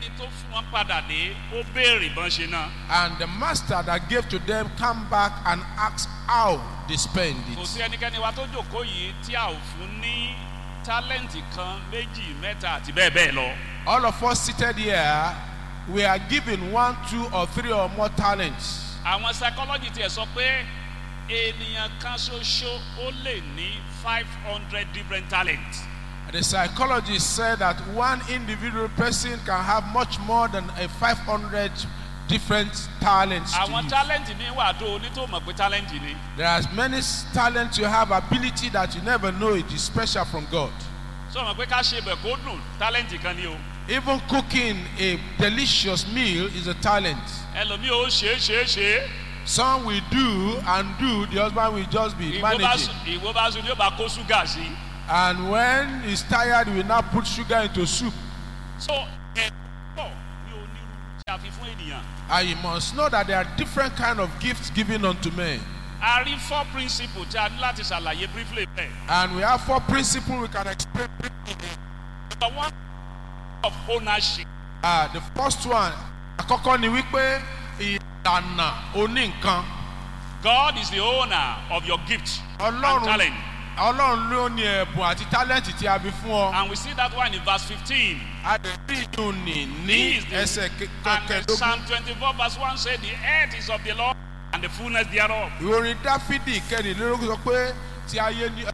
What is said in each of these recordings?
ẹni tó fún wọn padà dé ó béèrè bọ́n ṣe náà And the master that gave to them come back and asked how they spend kò it. sí ẹnikẹ́ni wa tó jòkó yìí tí a ò fún ní tálẹ́ǹtì kan méjì mẹ́ta àti bẹ́ẹ̀ bẹ́ẹ̀ lọ All of us seated here, we are given one, two, or three or more talents. àwọn psychology tiẹ̀ sọ pé ènìyàn kan ṣoṣo ó lè ní five hundred different talents The psychologist said that one individual person can have much more than a 500 different talents. To àwọn use. tálẹ́ǹtì mi wà tó oní tó mọ̀ pé tálẹ́ǹtì ni There are many talents you have, ability that you never know it is special from God. sọ mọ̀ pé ká ṣe bẹ̀ kó dùn tálẹ́ǹtì kan ni o Even cooking a delicious meal is a talent. ẹlòmíì ó ṣe é ṣe é ṣe é Some will do and do, the husband will just be ìwọ bá managing. sùn ìwọ bá sùn ni ó bá kó ṣúgà sí And when he's tired, he will now put sugar into soup. so ẹ̀ pọ̀ ní onírúurú tí a fi fún ènìyàn And you must know that there are different kind of gifts given unto men. a rí four principles tí a ní láti ṣàlàyé briefly bẹ́ẹ̀ And we have four principles we can explain. number one of ownership Uh, the first one, àkọ́kọ́ ni wípé ìlànà oní nǹkan. God is the owner of your gift and Ọlọ́run talent Ọlọ́run ló ní ẹ̀bùn àti tálẹ́ǹtì tí a fi fún ọ. and we see that one in verse fifteen Adẹ̀bí ìdùn ní He ní is the- ẹsẹ̀ and kẹkẹ̀dógún. Psalm twenty-four verse one say the earth is of the Lord and the fullness thereof Ìròyìn Dáfídì kẹrìnlélógún sọ pé ti ayé ní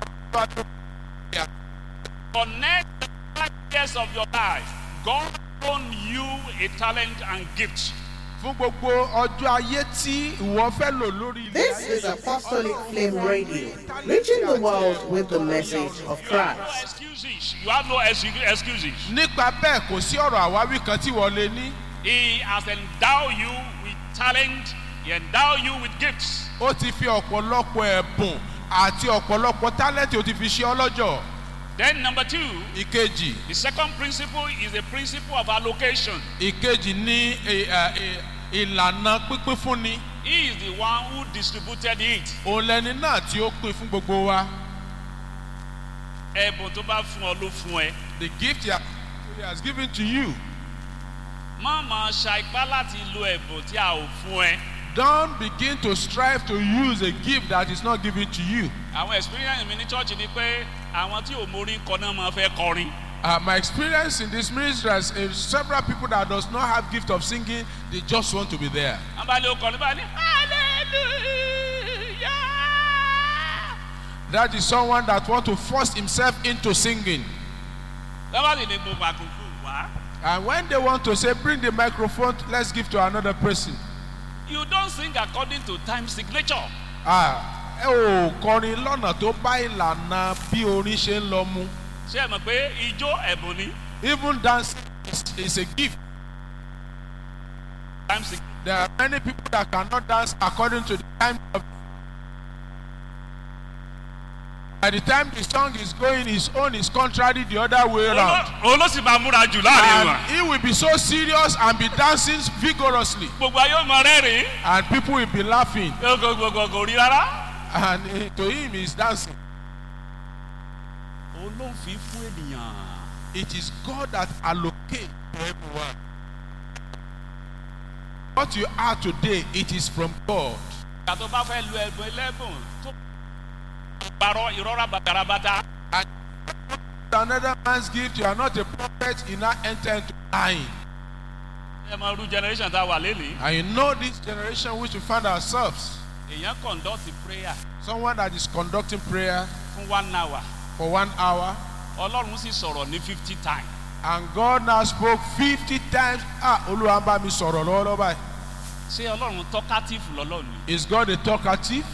connect the five years of your life God loan you a talent and gift fún gbogbo ọjọ́ ayé tí ìwọ fẹ́ lò lórí ilẹ̀ This ayé is yìí. Apostolic Flame Radio, reaching the world with the message of you have no Christ. excuses you have no excu- excuses Nípa bẹ́ẹ̀ kò sí ọ̀rọ̀ àwáwí kan tí wọ́n lè ní. He has endowed you with talent he endow you with gifts Ó ti fi ọ̀pọ̀lọpọ̀ ẹ̀bùn àti ọ̀pọ̀lọpọ̀ tálẹ́ǹtì ó ti fi ṣe ọlọ́jọ́. then number two Ìkejì the second principle is the principle of allocation ìkejì ní ì- ẹ, ì- ìlànà pínpín fúnni. he is the one who distributed it Òun lẹni náà tí ó pín fún gbogbo wa. ẹ̀bùn tó bá fún ọ ló fún ẹ The gift he has, he has given to you. má máa ṣa ipá láti lo ẹ̀bùn tí a ò fún ẹ Don't begin to strive to use a gift that is not given to you. àwọn experience mi ní church ni pé àwọn tí ò mórí kọ náà máa fẹ́ kọrin Uh, my experience in this ministry is uh, several people that does not have gift of singing, they just want to be there. wọ́n bá lé o kọrin báyìí hallelujah That is someone that want to force himself into singing. wọ́n bá sì ní gbogbo àkókò wá And when they want to say, bring the microphone, let's give to another person. you don sing according to time signature Ah, ẹ ò kọrin lọ́nà tó bá ìlànà bí orin ṣe ń lọ mu. ṣé ẹ mọ̀ pé ijó ẹ̀bùn ni Even dancing is, is a gift. time signature There are many people that cannot dance according to the time of. By the time the song is going, his own is contrary the other way around. òun ló sì máa múra jù láàrin wa And he will be so serious and be dancing vigorously. gbogbo ayé ò mọ rẹ́rìn-ín And people will be laughing. gbogbogbò kò rí rárá. And eh, to him, he's dancing. òun ló ń fi fún ènìyàn. It is God that allocates to everyone. What you are today, it is from God. ìgbà tó bá fẹ́ lu ẹ̀bùn ẹlẹ́bùn tó parọ́ ìrọ́ra bàtàràbàtà. Another man's gift, you are not a prophet, you now enter into lying. ẹ mọ irú generation tá a wà lélẹ̀. And you know this generation which we find ourselves. èèyàn conduct prayer Someone that is conducting prayer fún one hour for one hour, ọlọ́run sì sọ̀rọ̀ ní fifty times. and God now spoke 50 times. Ah, Olúwa ń bá mi sọ̀rọ̀ lọ́wọ́lọ́wọ́ báyìí. ṣé ọlọ́run talkative lọ́lọ́run ni. Is God a talkative?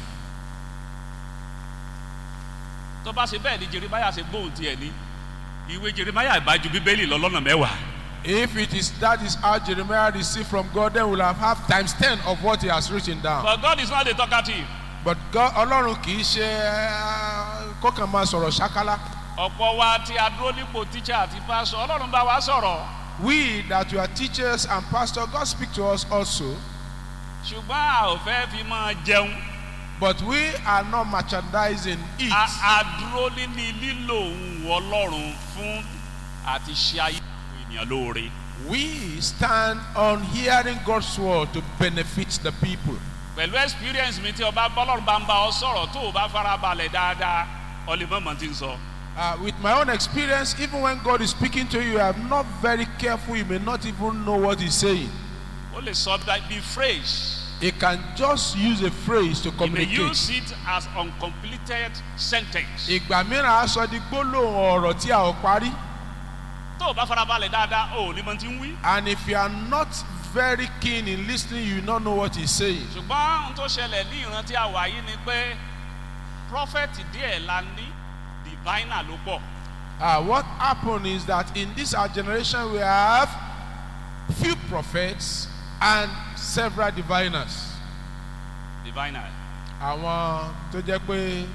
tó bá ṣe bẹ́ẹ̀ ni jeremiah ṣe gbóhùn tiẹ̀ ní. ìwé jeremiah ìbájú bíbélì lọ́lọ́nà mẹ́wàá. If it is that is how Jeremiah received from God, then we'll have, have times 10 of what he has written down. but God is not a talkative. But God, Ọlọ́run kì í ṣe eh, kọ́kàn máa sọ̀rọ̀ ṣákálá. ọ̀pọ̀ wa tí a dúró nípò teacher àti pastor ọlọ́run bá wa sọ̀rọ̀. We that we are teachers and pastors, God speak to us also. ṣùgbọ́n a ò fẹ́ fi máa jẹun. But we are not merchandising it. a a dúró níní lílo ohun ọlọ́run fún àti ṣe ayé àwọn ènìyàn lóore. We stand on hearing God's word to benefit the people. pẹ̀lú experience mi tí ọba bọ́lọ́run bá ń bá ọ sọ̀rọ̀ tó o bá fara balẹ̀ dáadáa ọlẹ́mọ̀mọ́ ti ń sọ. Uh, with my own experience, even when God is speaking to you, you are not very careful. You may not even know what He's saying. ó lè sọ bí phrase. He can just use a phrase to he may communicate. use it as uncompleted sentence. Ìgbà mìíràn a sọ di gbólóhùn ọ̀rọ̀ tí a ò parí. tó o bá fara balẹ̀ dáadáa o ò ní mọ ti ń wí. And if you are not very keen in listening, you will not know what he's saying. ṣùgbọ́n ohun tó ṣẹlẹ̀ ní ìran tí a wà yìí ni pé prophet díẹ̀ la ní diviner ló pọ̀. Uh, what happened is that in this our generation we have few prophets and several diviners. diviner. Àwọn tó jẹ́ pé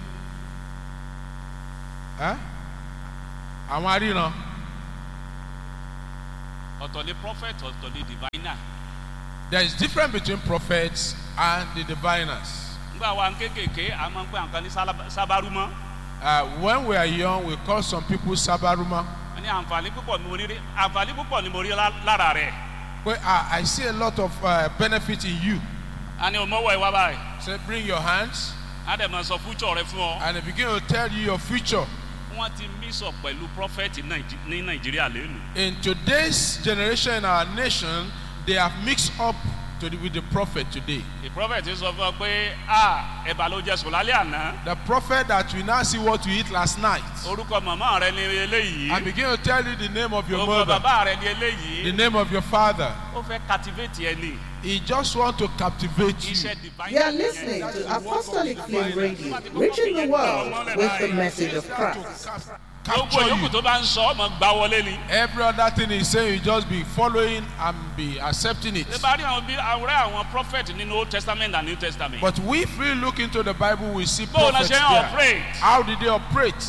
ẹ́ àwọn aríran ọ̀tọ̀ ni prophet ọ̀tọ̀ ni diviner. there is difference between prophets and the diviners. nígbà wa kéékèèké a máa ń pè àǹkan ní sálábà- sábàrúmọ́. Uh, when we are young we call some people sabaruma. wọ́n ní àǹfààní púpọ̀ ni mo rí rí- àǹfààní púpọ̀ ni mo rí lá- lára rẹ̀. Well, uh, I see a lot of uh, benefit in you. a ní òmọ́wọ́ ìwà báyìí. Say, bring your hands a dẹ̀ máa sọ fújọ́ rẹ fún ọ. and they begin to tell you your future. wọ́n ti mix up pẹ̀lú prophet Nàìjí- ní nàìjíríà lẹ́nu. In today's generation in our nation, they have mixed up to the, with the prophet today. the prophet sọ fún ọ pé a ẹ̀bà ló jẹ sùn lálẹ́ àná. The prophet that we now see what you eat last night orúkọ màmá rẹ ni eléyìí. and begin to tell you the name of your orúkọ mother, bàbá rẹ ni the eléyìí. name of your father. ó fẹ́ captivate ẹni. He just want to captivate you. iṣẹ́ divine. You are listening to Apostolic Flame Radio, reaching the world with the message of Christ. gbogbo Capture yòókù you. tó bá ń sọ ọmọ gbá wọlé ni. Every other thing he's saying, you just be following and be accepting it. ṣé bá rí àwọn bí àwòrán àwọn prophet nínú old testament and new testament. But if we look into the Bible, we see bóun náà prophets ṣe ń there. operate. How did they operate?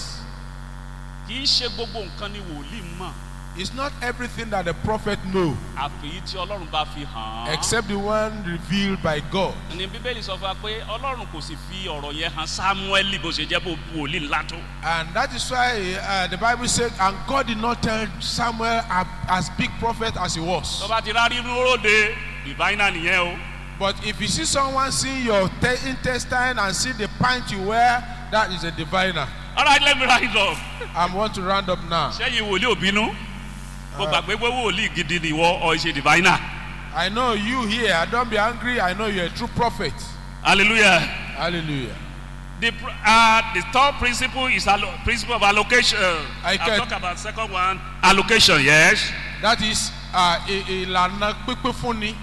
kì í ṣe gbogbo nǹkan ni wòlíì mọ̀. It's not everything that the prophet know, àfìyí tí ọlọ́run bá fi hàn án. except the one revealed by God. ní bíbélì sọ fún wa pé ọlọ́run kò sì fi ọ̀rọ̀ yẹn hàn samuel bó ṣe jẹ́ bó wòlíì ńlá tó. And that is why uh, the Bible said, and God did not tell Samuel a- as big prophet as he was. tó bá ti rárí róde diviner nìyẹn o. But if you see someone seeing your te- intestine and see the pint you wear, that is a diviner. alright let me rise up. I want to round up now. sẹ́yìn wòlíì òbínú. mo gbàgbé pé wòlíì gidi ni ìwọ ọ̀ ṣe diviner. I know you here. Don't be angry. I know you're a true prophet. hallelujah. Hallelujah. The, pr- uh, the third principle is allo- principle of allocation. I I'll can- talk about second one. Allocation, yes. That is uh, i- ìlànà pípé fúnni.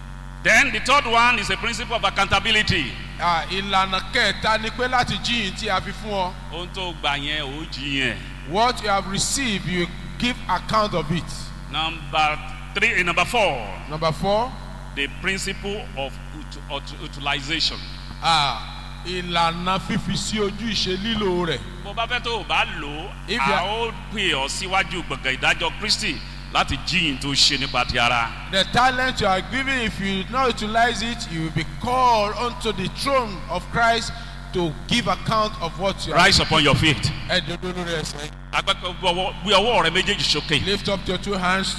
Then the third one is a principle of accountability. Ah, ìlànà kẹta ni pé láti jíyìn tí a fi fún ọ. Ohun tó gbà yẹn ò jí yẹn. What you have received, you give account of it. Number three, eh, number four, Number four, the principle of ut- ut- utilization. ah, ìlànà fífi sí ojú ìṣe lílo rẹ̀. Bó bá fẹ́ tó o bá lò ó, If a you are- ó pè ọ́ síwájú gbọ̀ngàn ìdájọ́ Kristi láti jíyìn tó ṣe nípa ti ara. The talent you are giving, if you not utilize it, you will be called onto the throne of Christ to give account of what you are. Rise upon your feet. Ẹ dodo lórí ẹsẹ̀. Agbẹ́pẹ́ gbé ọwọ́ rẹ méjèèjì sókè. Lift up your two hands.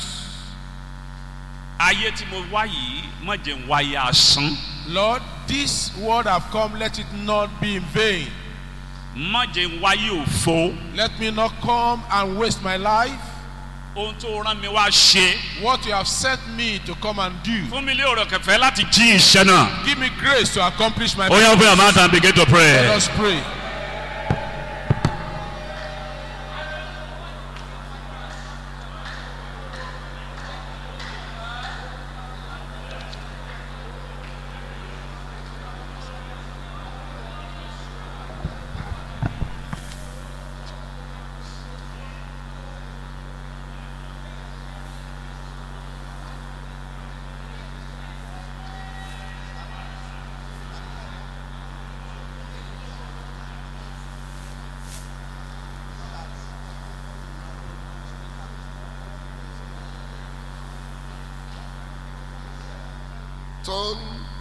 ayé tí mo wá yìí má jẹ́ ń wáyé asán Lord, this word have come, let it not be in vain. má jẹ́ ń wáyé òfo Let me not come and waste my life. ohun tó rán mi wá ṣe What you have sent me to come and do. fún mi lé ọ̀rọ̀ kẹfẹ́ láti jí iṣẹ́ náà. Give me grace to accomplish my ó yẹ open your mouth and begin to Let pray. us pray. Turn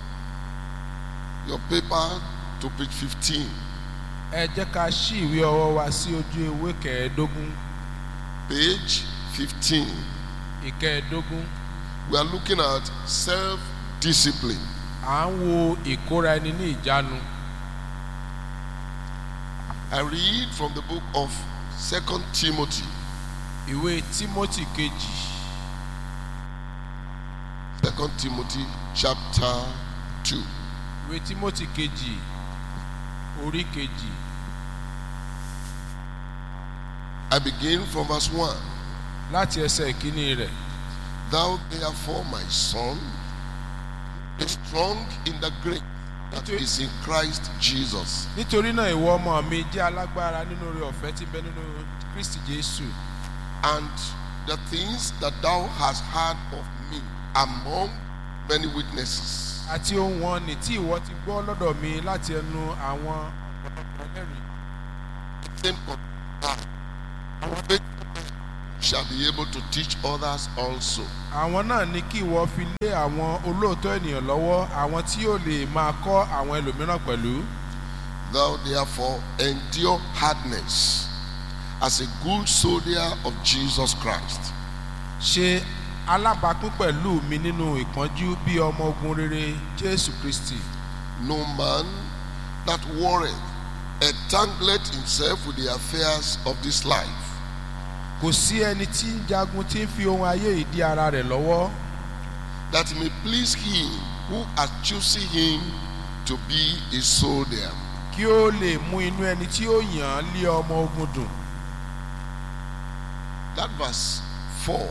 your paper to page 15. Ẹ jẹ́ ká ṣí ìwé ọwọ́ wa sí ojú ewé kẹẹ̀ẹ́dógún. Page 15. ìkẹẹ̀ẹ́dógún We are looking at self discipline. à ń wo ìkóra ẹni ní ìjánu I read from the book of Second Timothy, ìwé timothy kejì Second Timothy chapter 2. ìwé timothy kejì orí kejì I begin from verse 1. láti ẹsẹ̀ ìkíní rẹ̀ Thou therefore, my son, be strong in the grace that is in Christ Jesus. nítorí náà ìwọ ọmọ mi jẹ́ alágbára nínú oore ọ̀fẹ́ tí ń bẹ nínú kristi jésù And the things that thou hast heard of me among many witnesses. àti ohun wọn ní tí ìwọ ti gbọ́ lọ́dọ̀ mi láti ẹnu àwọn ẹlẹ́rìí Same con- faith shall be able to teach others also. àwọn náà ní kí ìwọ fi lé àwọn olóòótọ́ ènìyàn lọ́wọ́ àwọn tí yóò lè máa kọ́ àwọn ẹlòmíràn pẹ̀lú Thou therefore endure hardness as a good soldier of Jesus Christ. ṣe alábàápín pẹ̀lú mi nínú ìpọ́njú bí ọmọ ogun rere jésù kristi No man that warreth entangleth himself with the affairs of this life, kò sí ẹni tí ń jagun tí ń fi ohun ayé ìdí ara rẹ̀ lọ́wọ́ that he may please him who hath chosen him to be a soldier. kí ó lè mú inú ẹni tí ó yàn án lé ọmọ ogun dùn That verse 4,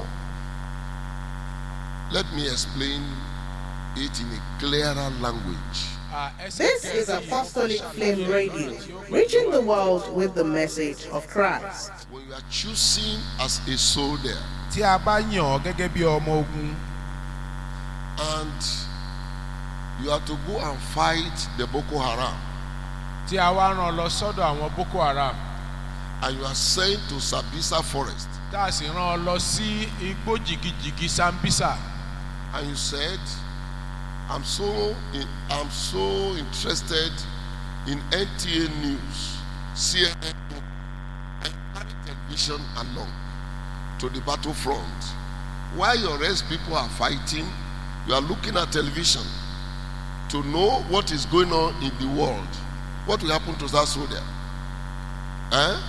let me explain it in a clearer language. This is Apostolic Flame Radio, reaching the world with the message of Christ. When you are choosing as a soldier tí a bá yàn ọ́ gẹ́gẹ́ bí ọmọ ogun and you have to go and fight the Boko Haram tí a wá rán ọ lọ sọ́dọ̀ àwọn boko haram and you are sent to Sabisa forest tá a sì rán ọ lọ sí igbó jìgìjìgì sambisa and you said, I'm so in, I'm so interested in NTA news, CNN, and carry television along to the battlefront. While your rest people are fighting, you are looking at television to know what is going on in the world. What will happen to that soldier? Eh?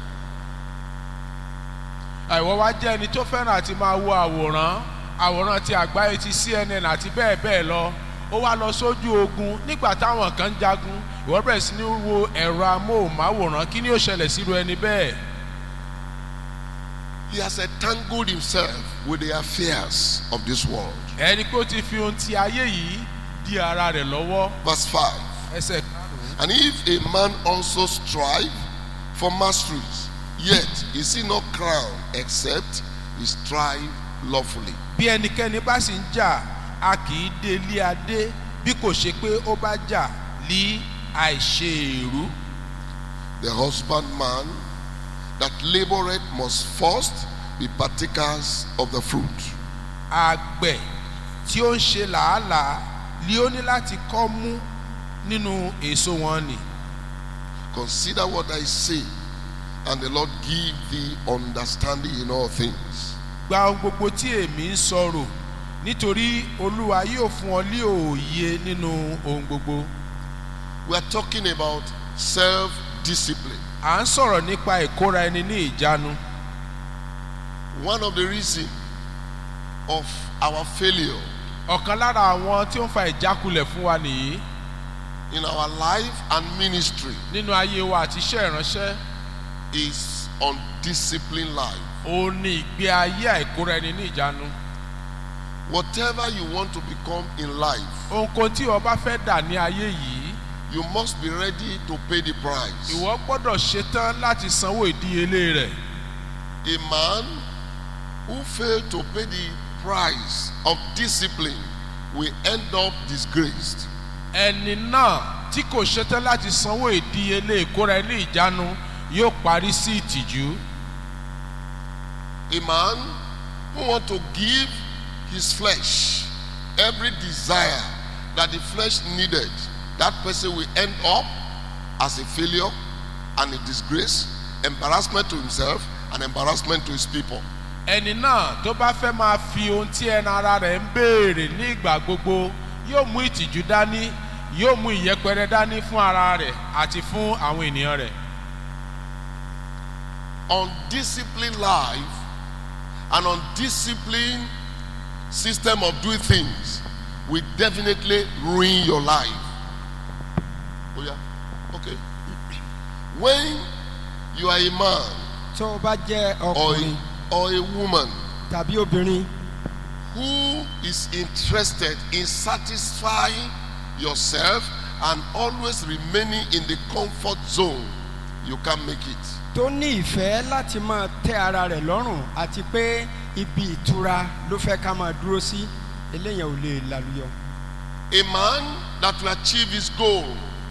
àìwọ́ wá jẹ́ ẹni tó fẹ́ràn àti máa wo àwòrán àwòrán ti àgbáyé ti cnn àti bẹ́ẹ̀ bẹ́ẹ̀ lọ ó wá lọ sójú ogun nígbà táwọn kan ń jagun ìwọ bẹ̀rẹ̀ sí ní wo ẹ̀rọ amóhùnmáwòrán kí ni ó ṣẹlẹ̀ síru ẹni bẹ́ẹ̀ He has entangled himself with the affairs of this world. ẹni pé ó ti fi ohun ti ayé yìí di ara rẹ̀ lọ́wọ́ Verse 5. ẹsẹ̀ karùn-ún And if a man also strive for masteries, yet is he not crowned except he strive lawfully. bí ẹnikẹ́ni bá sì ń jà a kì í dé ilé adé bí kò ṣe pé ó bá jà lí àìṣe èrú The husbandman that laboureth must first be partakers of the fruit. àgbẹ̀ tí ó ń ṣe làálàá ni ó ní láti kọ́ mú nínú èso wọn nì Consider what I say, and the Lord give thee understanding in all things. gba ohun gbogbo tí èmi ń sọ̀rọ̀ nítorí olúwa yóò fún ọ ní òye nínú ohun gbogbo We are talking about self discipline. à ń sọ̀rọ̀ nípa ìkóra ẹni ní ìjánu One of the reasons of our failure ọ̀kan lára àwọn tí ó ń fa ìjákulẹ̀ fún wa nìyí in our life and ministry nínú ayé wa àti iṣẹ́ ìránṣẹ́ is undisciplined life. ó ní ìgbé ayé àìkóra ẹni ní ìjánu Whatever you want to become in life, ohunkóhun tí o bá fẹ́ dà ní ayé yìí you must be ready to pay the price. ìwọ gbọ́dọ̀ ṣetán láti sanwó ìdíyelé rẹ̀ A man who failed to pay the price of discipline will end up disgraced. ẹni náà tí kò ṣetán láti sanwó ìdíyelé ìkóra ẹni ìjánu yóò parí sí ìtìjú A man who want to give his flesh every desire that the flesh needed, that person will end up as a failure and a disgrace, embarrassment to himself and embarrassment to his people. ẹni náà tó bá fẹ́ máa fi ohun tí ẹnu ara rẹ̀ ń béèrè ní ìgbà gbogbo yóò mú ìtìjú dání yóò mú ìyẹpẹrẹ dání fún ara rẹ̀ àti fún àwọn ènìyàn rẹ̀. undisciplined life and undisciplined system of doing things will definitely ruin your life. Oh yeah, okay. When you are a man tó o bá jẹ́ or ọkùnrin a, or a woman tàbí obìnrin who is interested in satisfying yourself and always remaining in the comfort zone, you can make it. tó ní ìfẹ́ láti máa tẹ́ ara rẹ̀ lọ́rùn àti pé ibi ìtura ló fẹ́ ká máa dúró sí eléyàn ò lè lálùyọ. A man that will achieve his goal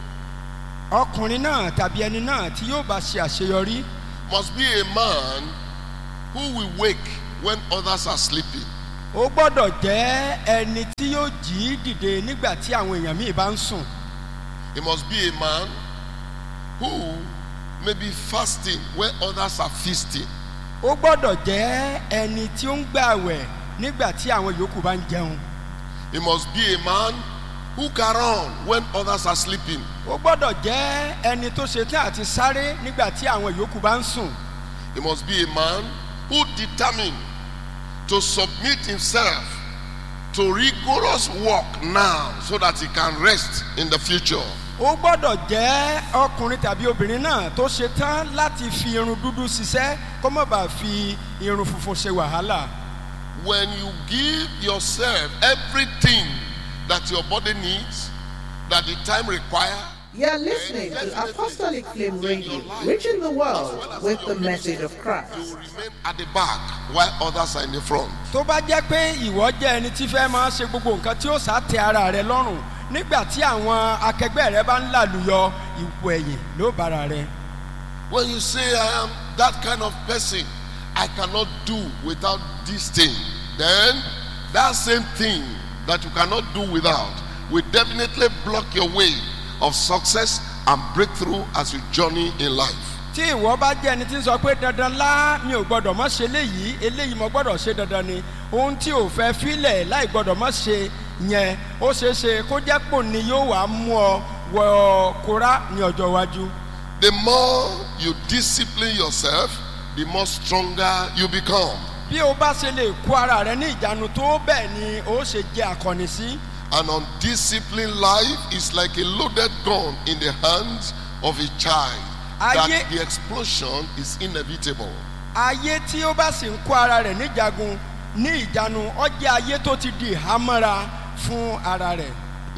ọkùnrin náà tàbí ẹni náà tí yóò bá ṣe àṣeyọrí must be a man who will wake when others are sleeping. ó gbọ́dọ̀ jẹ́ ẹni tí yóò jí dìde nígbà tí àwọn èèyàn míì bá ń sùn He must be a man who may be fasting when others are feasting. ó gbọ́dọ̀ jẹ́ ẹni tí ó ń gbààwẹ̀ nígbà tí àwọn yòókù bá ń jẹun He must be a man who can run when others are sleeping. ó gbọ́dọ̀ jẹ́ ẹni tó ṣetán àti sáré nígbà tí àwọn yòókù bá ń sùn He must be a man who determined to submit himself to rigorous work now so that he can rest in the future. ó gbọ́dọ̀ jẹ́ ọkùnrin tàbí obìnrin náà tó ṣetán láti fi irun dúdú ṣiṣẹ́ kó má bàa fi irun funfun ṣe wàhálà When you give yourself everything that your body needs, that the time requires, You're listening to Apostolic Flame Radio, reaching the world with the message of you Christ. will remain at the back while others are in the front. tó bá jẹ́ pé ìwọ jẹ́ ẹni tí fẹ́ máa ṣe gbogbo nǹkan tí ó sá tẹ ara rẹ lọ́rùn nígbà tí àwọn akẹgbẹ́ rẹ bá ń làlùyọ ipò ẹ̀yìn ló bára rẹ When you say, I am that kind of person, I cannot do without this thing, then that same thing that you cannot do without will definitely block your way of success and breakthrough as you journey in life. tí ìwọ bá jẹ́ ẹni tí ń sọ pé dandan lá mi ò gbọ́dọ̀ mọ́ ṣe léyìí eléyìí mo gbọ́dọ̀ ṣe dandan ni ohun tí ò fẹ́ filẹ̀ láì gbọ́dọ̀ mọ́ ṣe yẹn ó ṣeé ṣe kó jẹ́ pò ní yóò wá mú ọ wọ kóra ní ọjọ́ iwájú. The more you discipline yourself, the more stronger you become. bí o bá ṣe lè kó ara rẹ ní ìjánu tó bẹ́ẹ̀ ni ó ṣe jẹ́ akọni sí. An undisciplined life is like a loaded gun in the hands of a child. That Ayé- the explosion is inevitable. ayé tí ó bá sì ń kó ara rẹ̀ níjagun ní ìjánu ó jẹ́ ayé tó ti di ìhámọ́ra fún ara rẹ̀.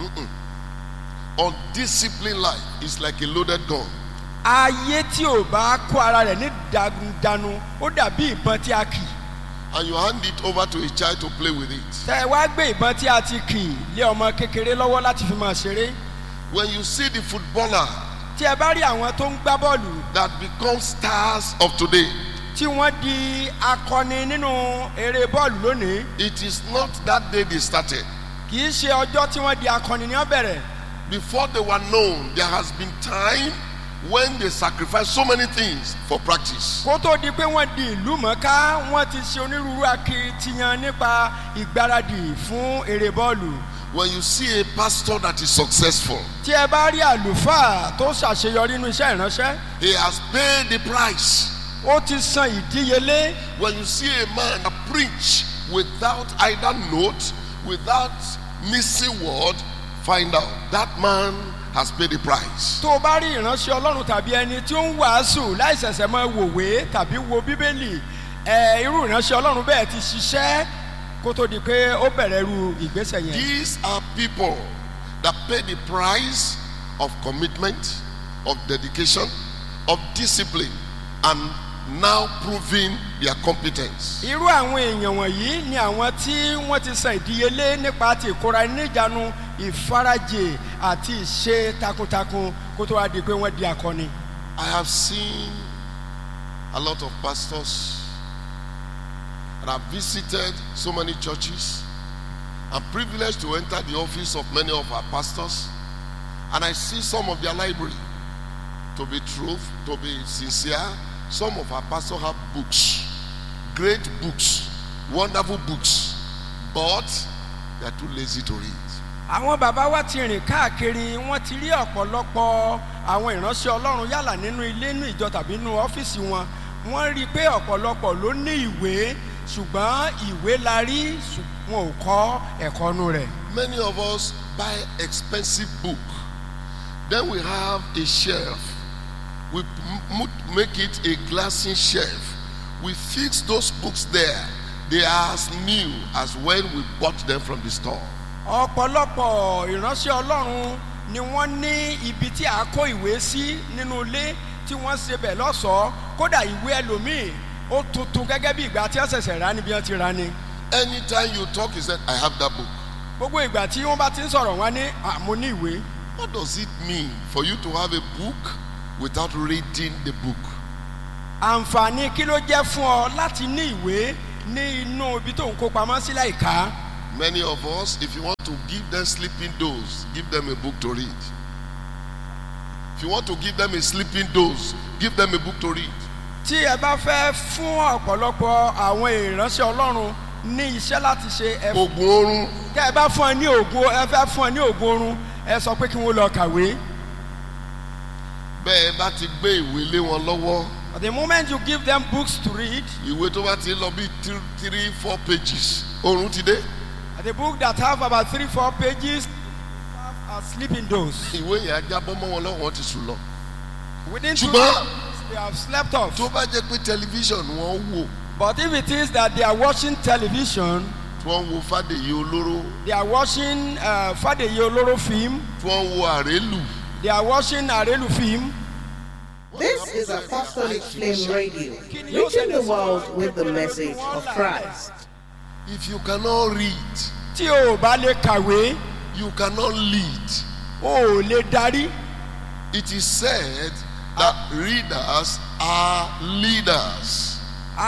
Undisciplined life is like a loaded gun. ayé tí ò bá kó ara rẹ̀ ní ìjánu ó dàbí ìbọn tí a kì í. And you hand it over to a child to play with it. tẹ ẹ wá gbé ìbọn tí a ti kì í lé ọmọ kékeré lọ́wọ́ láti fi máa ṣeré When you see the footballer tí ẹ bá rí àwọn tó ń gbá bọ́ọ̀lù that become stars of today, tí wọ́n di akọni nínú eré bọ́ọ̀lù lónìí it is not that day they started. kì í ṣe ọjọ́ tí wọ́n di akọni ní ọ̀bẹ̀rẹ̀ Before they were known, there has been time when they sacrificed so many things for practice. kó tó di pé wọ́n di ìlú mọ̀ọ́ká wọ́n ti ṣe onírúurú akitiyan nípa ìgbáradì fún eré bọ́ọ̀lù When you see a pastor that is successful, tí ẹ bá rí àlùfáà tó ṣàṣeyọrí nínú iṣẹ́ ìránṣẹ́ he has paid the price. ó ti san ìdíyelé When you see a man that preach without either note, without missing word, find out that man has paid the price. tó o bá rí ìránṣẹ́ ọlọ́run tàbí ẹni tí ó ń wàásù láìsẹ̀sẹ̀ máa wòwe tàbí wo bíbélì ẹ irú ìránṣẹ́ ọlọ́run bẹ́ẹ̀ ti ṣiṣẹ́ kó tó di pé ó bẹ̀rẹ̀ irú ìgbésẹ̀ yẹn. These are people that pay the price of commitment, of dedication, of discipline, and now proving their competence. irú àwọn èèyàn wọ̀nyí ni àwọn tí wọ́n ti san ìdíyelé nípa ti ìkóra ẹni níjànú ìfarajì àti ìṣe takuntakun kó tó wá di pé wọ́n di akọni. I have seen a lot of pastors and I've visited so many churches. I'm privileged to enter the office of many of our pastors and I see some of their library. To be truth, to be sincere, some of our pastors have books, great books, wonderful books, but they are too lazy to read. àwọn bàbá wa ti rìn káàkiri wọ́n ti rí ọ̀pọ̀lọpọ̀ àwọn ìránṣẹ́ ọlọ́run yálà nínú ilé nínú ìjọ tàbí nínú ọ́fíìsì wọn wọ́n rí i pé ọ̀pọ̀lọpọ̀ ló ní ìwé ṣùgbọ́n ìwé la rí ṣùgbọ́n wọn ò kọ́ ẹ̀kọ́ nu rẹ̀. Many of us buy expensive book. Then we have a shelf. We m- m- make it a glassy shelf. We fix those books there. They are as new as when we bought them from the store. ọ̀pọ̀lọpọ̀ ìránṣẹ́ ọlọ́run ni wọ́n ní ibi tí a kó ìwé sí nínú ilé tí wọ́n ṣe bẹ̀ lọ́sọ̀ọ́ kódà ìwé ẹlòmíì ó tuntun gẹ́gẹ́ bí ìgbà tí wọ́n ṣẹ̀ṣẹ̀ rà níbi wọ́n ti rà ni. Anytime you talk, he said, I have that book. gbogbo ìgbà tí wọ́n bá ti ń sọ̀rọ̀ wọn ní àmú ní ìwé. What does it mean for you to have a book without reading the book? àǹfààní kí ló jẹ́ fún ọ láti ní ìwé ní inú ibi tó ń kó pamọ́ sí láìka. Many of us, if you want to give them sleeping dose, give them a book to read. If you want to give them a sleeping dose, give them a book to read. tí ẹ bá fẹ́ fún ọ̀pọ̀lọpọ̀ àwọn ìránṣẹ́ ọlọ́run ní iṣẹ́ láti ṣe ẹ Ogun oorun, tẹ ẹ bá fún ẹ ní ògùn ẹ fẹ́ fún ẹ ní ògùn oorun ẹ sọ pé kí wọ́n lọ kàwé. bẹ́ẹ̀ bá ti gbé ìwé lé wọn lọ́wọ́, But the moment you give them books to read, ìwé tó bá ti lọ bí three, three, four pages, oorun ti dé. the book that have about three, four pages have a sleeping dose. Ìwé yẹn á jábọ́ mọ́ wọn lọ́wọ́ wọn ti sùn lọ. Within two Ṣùgbọ́n- days, they have slept off. Tó bá jẹ́ pé tẹlifíṣàn wọn wò, But if it is that they are watching television, tí wọ́n wo Fádèyí olóró, they are watching uh, Fadeye Oloro film, tí wọ́n wo àrélù. they are watching Arelu film, This is Apostolic Flame Radio, reaching the world with the message of Christ. If you cannot read, tí o ò bá lè kàwé, you cannot lead. o ò lè darí. It is said that readers are leaders.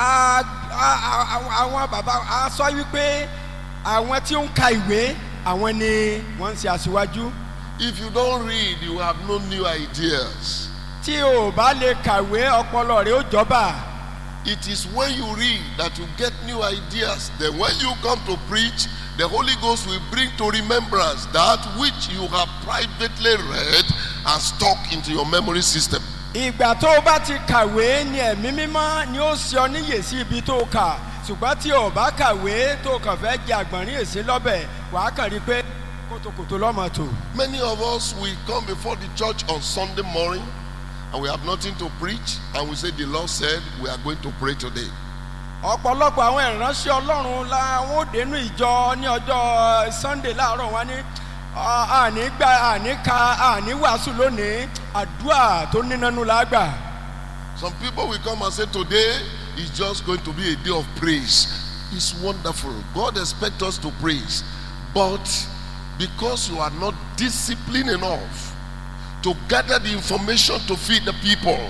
a a- a- àwọn bàbá a sọ wípé àwọn tí ó ń ka ìwé àwọn ni wọ́n ń ṣe aṣíwájú If you don't read, you have no new ideas. tí o bá lè kàwé ọpọlọ rẹ ó jọba It is when you read that you get new ideas. Then, when you come to preach, the Holy Ghost will bring to remembrance that which you have privately read and stuck into your memory system. ìgbà tó o bá ti kàwé ni ẹ̀mí mímọ́ ni ó ṣe ọ níyè sí ibi tó o kà ṣùgbọ́n tí o bá kàwé tó o kàn fẹ́ jẹ àgbọ̀nrín èsì lọ́bẹ̀ wàá kàn rí i pé kòtòkòtò lọ́mọ tò. Many of us will come before the church on Sunday morning and we have nothing to preach, and we say, The Lord said, We are going to pray today. ọ̀pọ̀lọpọ̀ àwọn ìránṣẹ́ ọlọ́run làwọn ò dénú ìjọ ní ọjọ́ sunday láàárọ̀ wọn ní "Ah, àní gba àní ka àní wàásù lónìí àdúrà tó nínánú lágbà. Some people will come and say, Today is just going to be a day of praise. It's wonderful. God expects us to praise. But because you are not disciplined enough to gather the information to feed the people,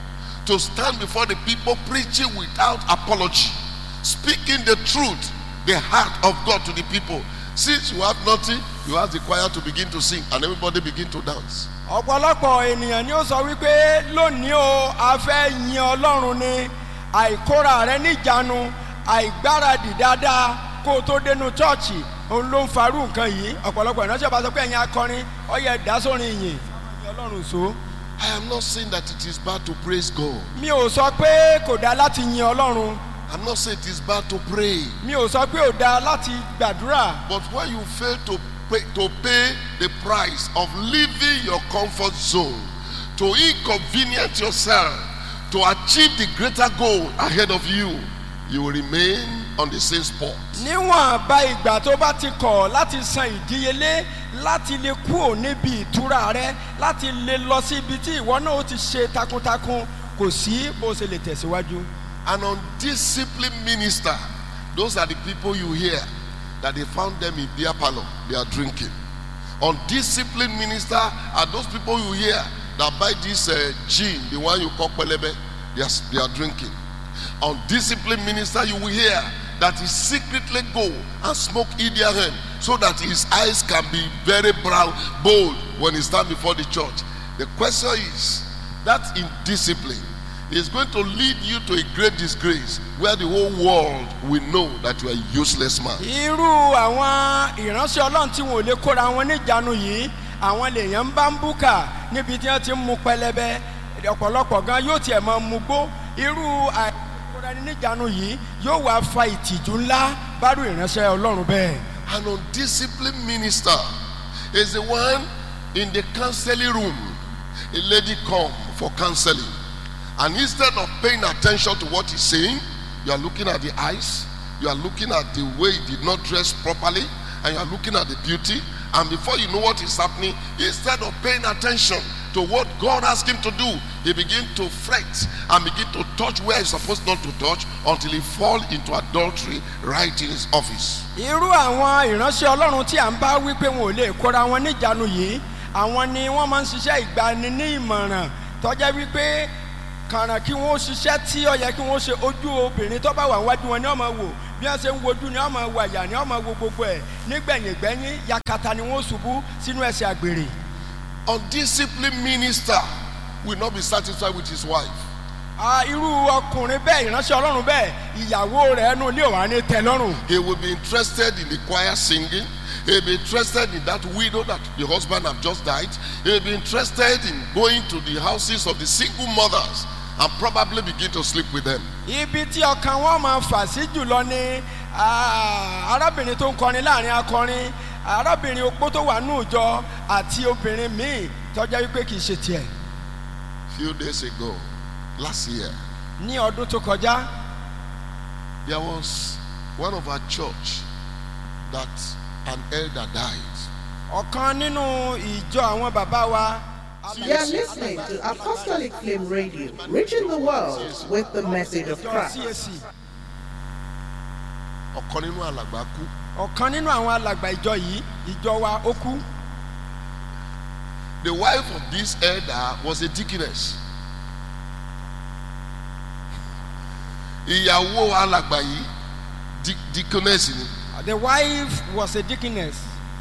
to stand before the people preaching without apology, speaking the truth, the heart of God to the people. Since you have nothing, you ask the choir to begin to sing and everybody begin to dance. ọ̀pọ̀lọpọ̀ ènìyàn ni ó sọ wípé lónìí o a fẹ́ yin ọlọ́run ni àìkóra rẹ níjànú àìgbáradì dáadáa kó o tó dénú chọ́ọ̀chì òun ló ń farú nǹkan yìí ọ̀pọ̀lọpọ̀ ìránṣẹ́ bá sọ pé ẹ̀yin akọrin ọyẹ ìdásórin ìyìn yin ọlọ́run so. I am not saying that it is bad to praise God. mi ò sọ pé kò dáa láti yin ọlọ́run I'm not saying it is bad to pray. mi ò sọ pé ò dáa láti gbàdúrà But when you fail to pay, to pay the price of leaving your comfort zone, to inconvenience yourself, to achieve the greater goal ahead of you, you will remain on the same spot. níwọ̀n bá ìgbà tó bá ti kọ̀ láti san ìdíyelé láti lè kúrò níbi ìtura rẹ láti lè lọ sí ibi tí ìwọ náà ó ti ṣe takuntakun kò sí bó ṣe lè tẹ̀síwájú. An undisciplined minister, those are the people you hear that they found them in beer parlor, they are drinking. Undisciplined minister are those people you hear that buy this uh, gin, the one you call pelebe, they are, they are drinking. Undisciplined minister, you will hear that he secretly go and smoke Indian so that his eyes can be very brown, bold when he stand before the church. The question is that indiscipline is going to lead you to a great disgrace where the whole world will know that you are a useless man. irú àwọn ìránṣẹ́ ọlọ́run tí wọn ò lè kóra wọn níjànú yìí àwọn lèèyàn ń bá ń búkà níbi tí wọ́n ti ń mu pẹlẹbẹ ọ̀pọ̀lọpọ̀ gan yóò tiẹ̀ máa mu gbó irú àìkóra ẹni níjànú yìí yóò wá fa ìtìjú ńlá bárú ìránṣẹ́ ọlọ́run bẹ́ẹ̀. An undisciplined minister is the one in the counseling room. A lady come for counseling. And instead of paying attention to what he's saying, you are looking at the eyes, you are looking at the way he did not dress properly, and you are looking at the beauty. And before you know what is happening, instead of paying attention to what God asked him to do, he begin to fret and begin to touch where he's supposed not to touch until he fall into adultery right in his office. irú àwọn ìránṣẹ́ ọlọ́run tí à ń bá wí pé wọn ò lè kóra wọn níjànú yìí àwọn ni wọ́n máa ń ṣiṣẹ́ ìgbani ní ìmọ̀ràn tọ́jà wípé kàràn kí wọ́n ṣiṣẹ́ tí ó yẹ kí wọ́n ṣe ojú obìnrin tó bá wà wájú wọn ni wọ́n máa wò bí wọ́n ṣe ń wojú ni wọ́n máa wò àyà ni wọ́n máa wo gbogbo ẹ̀ nígbẹ̀yìngbẹ́yìn yakata ni wọ́n ṣubú sínú ẹsẹ̀ àgbèrè. Undisciplined minister will not be satisfied with his wife. Ah, irú ọkùnrin bẹ́ẹ̀ ìránṣẹ́ ọlọ́run bẹ́ẹ̀ ìyàwó rẹ̀ ẹnu ilé òwà ní tẹ́lọ́rùn. He will be interested in the choir singing. He'll be interested in that widow that the husband have just died. He'll be interested in going to the houses of the single mothers and probably begin to sleep with them. ibi tí ọkàn wọn máa fà sí jùlọ ni ah, arábìnrin tó ń kọrin láàrin akọrin arábìnrin opó tó wà ní ìjọ àti obìnrin míì tọ́jà wípé kì í ṣe tiẹ̀. Few days ago, last year, ní ọdún tó kọjá there was one of our church that an elder died. ọ̀kan nínú ìjọ àwọn bàbá wa. You are listening to Apostolic Flame Radio, reaching the world with the message of ìjọ Christ. CAC Ọ̀kan nínú alàgbà kú. ọ̀kan nínú àwọn alàgbà ìjọ yìí ìjọ wa ó kú. The wife of this elder was a deaconess. Ìyàwó alàgbà yìí di- deaconess ni. the wife was a deaconess.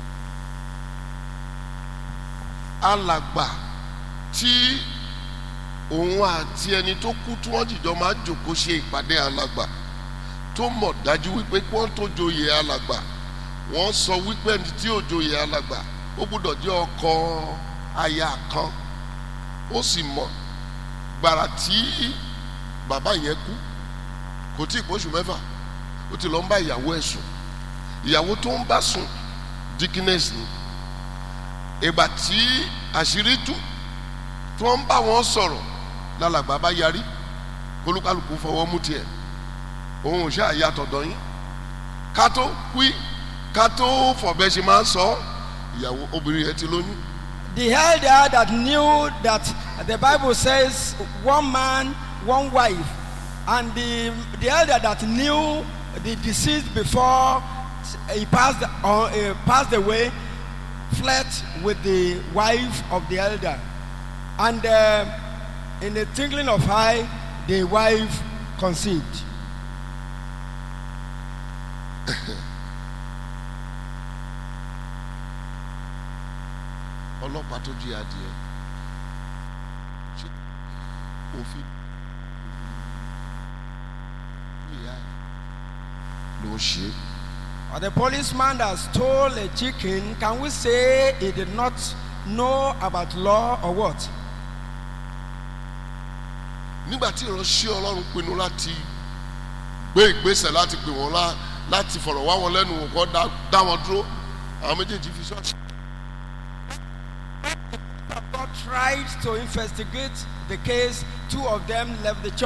alàgbà tí òun àti ẹni tó kú tí wọ́n jìjọ máa ń jòkó ṣe ìpàdé alàgbà tó mọ̀ dájú wípé kí wọ́n tó joyè alàgbà wọ́n sọ wípé ẹni tí ò joyè alàgbà ó gbúdọ̀ jẹ́ ọkọ aya kan ó sì mọ̀ gbàrà tí bàbá yẹn kú kò tí ì pọ́ṣù mẹ́fà ó ti lọ ń bá ìyàwó ẹ̀ sùn ìyàwó tó ń bá sùn dickiness ni ìgbà tí àṣírí tú tí wọ́n ń bá wọn sọ̀rọ̀ lálàgbà bá yarí kólúkálùkù fọwọ́ mú tiẹ̀ òun ò ṣáà yàtọ̀ dán yín ká tó wí ká tó fọ̀bẹ ṣe máa ń sọ ìyàwó obìnrin yẹn ti lóyún The elder that knew that the Bible says one man, one wife, and the, the elder that knew the deceased before he passed, uh, uh, passed away fled with the wife of the elder. And uh, in the twinkling of eye, the wife conceived. ọlọ́pàá tó jí adìẹ ṣé òfin ìyá ẹ̀ ló ṣe é. Or the policeman that stole a chicken, can we say he did not know about law or what? nígbà tí ìránṣẹ́ ọlọ́run pinnu láti gbé ìgbésẹ̀ láti pè wọ́n lá láti fọ̀rọ̀ wá wọn lẹ́nu wò kọ́ dá- dá wọn dúró àwọn méjèèjì fi ṣọ́ọ̀ṣì. God tried to investigate the case. Two of them left the church.